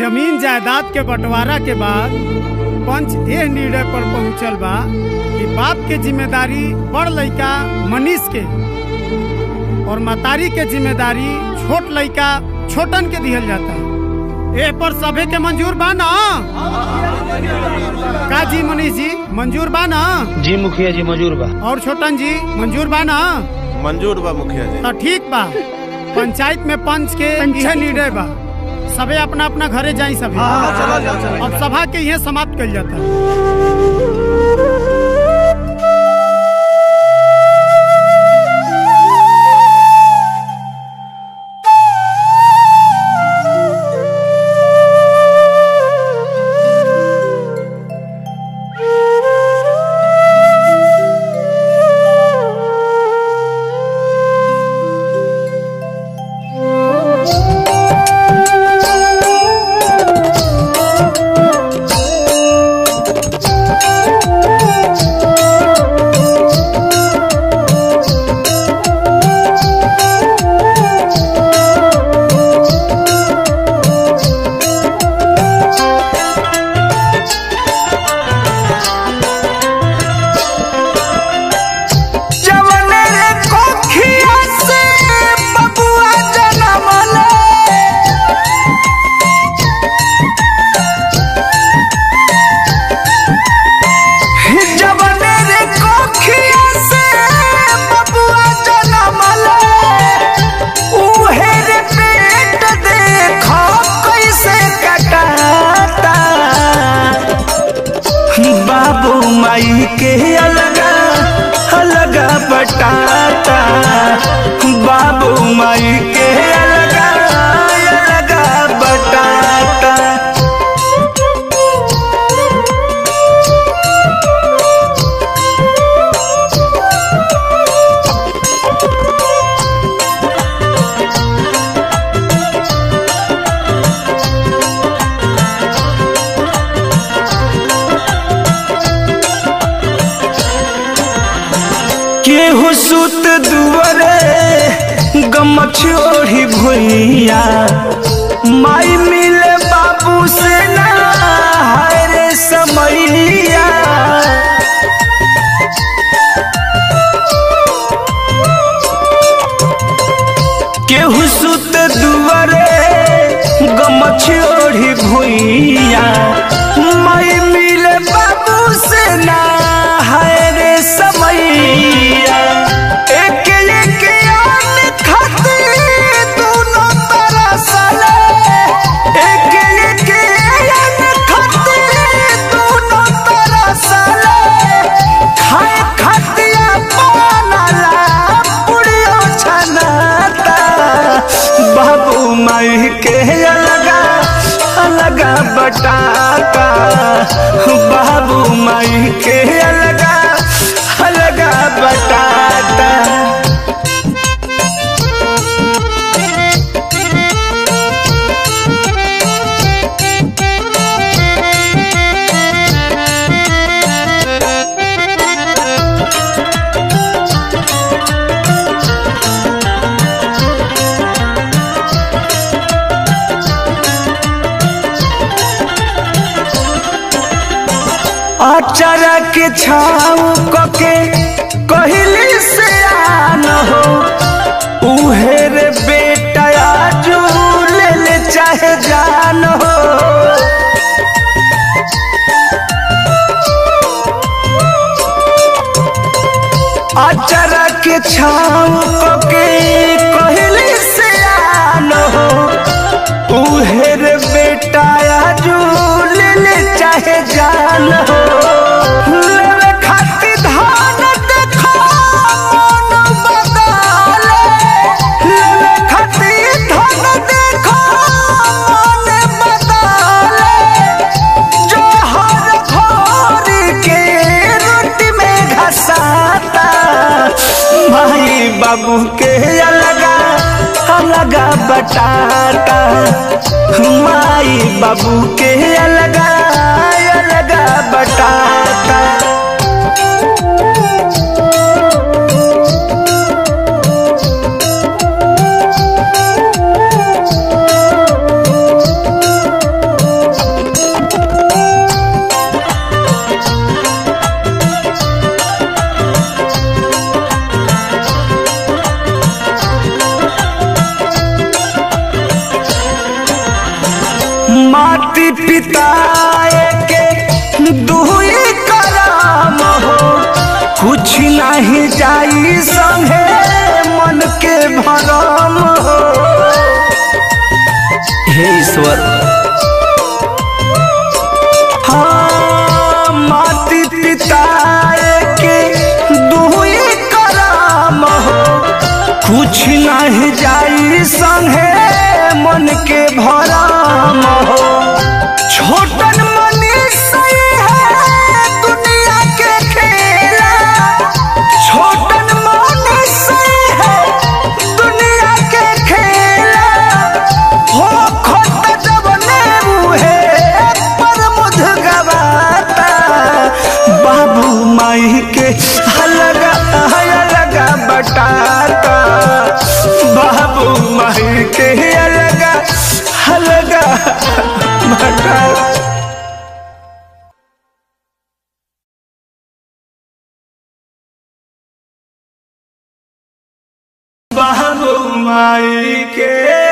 जमीन जायदाद के बंटवारा के बाद पंच एह निर्णय पर पहुंचल बा कि बाप के जिम्मेदारी बड़ लइका मनीष के और मतारी के जिम्मेदारी छोट लइका छोटन के दिहल जाता ए पर सभे के मंजूर बा ना का जी मनीष जी मंजूर बा ना जी मुखिया जी मजूर बा और छोटन जी मंजूर बा ना मंजूर बा मुखिया जी तो ठीक बा पंचायत में पंच के यह निर्णय बा सबे अपना अपना घरे जाई सभी चलो चलो चलो अब सभा के यह समाप्त कल जाता है जवने रे कोखिया से बबुआ जनमले जवने रे कोखिया से बबुआ जनमले उहे रे पेट देखो कैसे कटाता बाबू माई के अलगा अलगा बटाता बाबू माई के अलगा अलगा बटाता केहू सुत दुआरे गमछ ओढ़ी भुइया माई मिले बाबू से ना हाय रे समैया केहू सुत दुआरे गमछ ओढ़ी भुइया माई मिले बाबू से ना हाय रे समैया एक एक आन खाते दोनों तरसले एक एक आन खाते दोनों तरसले खाए खातिया पानला पुड़ियो छनाता बाबू माई के अलगा अलगा बटाता बाबू माई के अलगा अलगा बटाता अचरा के छाव कके कहली से आन हो उहे रे बेटा आजू ले ले चाहे जान हो अचरा के छाव कके कहली से आन हो उहे रे बेटा आजू ले ले चाहे जान हो लेवे खातिर धान देखो मन बदले लेवे खातिर धान देखो मन बदले जो हर भोर के रोटी में घसाता भाई बाबू के अलगा अलगा बटाता माई बाबू के अलगा अलगा बटाता जाई संगे मन के भरम हो हे ईश्वर हाँ माती पिता के दुई कराम हो कुछ नहीं जाई संगे मन के भराम हो छोटन मनीष है दुनिया के खेला छोटन मनीष है दुनिया के खेला हो खोट जबने मुहे पर मुझ गवाता बाबू माई के हलगा हलगा बटाता बाबू माई के अलगा हलगा बटाता बाबू माई के